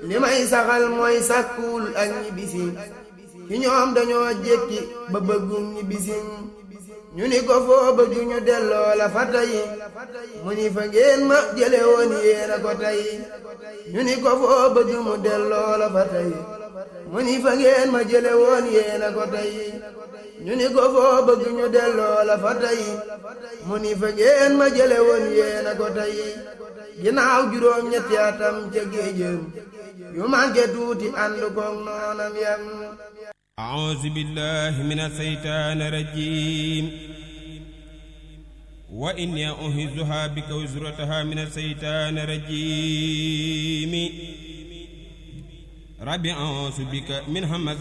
li may saxal mooy sàkkuwul ak ñibbisi ci ñoom dañoo jékki ba bëggum ñibbisi ñu ni ko foo bëgg ñu delloo la fa tey mu ni fa ngeen ma jële woon yéena ko tey ñu ni ko foo bëgg mu delloo la fa tey mu ni fa ngeen ma jële woon yéena ko tey ñu ni ko foo bëgg ñu delloo la fa tey mu ni fa ngeen ma jële woon yéena ko tey ginnaaw juróom ñetti atam ca géejëm yu manqué tuuti ànd koog noonam yam أعوذ بالله من الشيطان الرجيم وإني أعيذها بك وزرتها من الشيطان الرجيم ربي أعوذ بك من همزات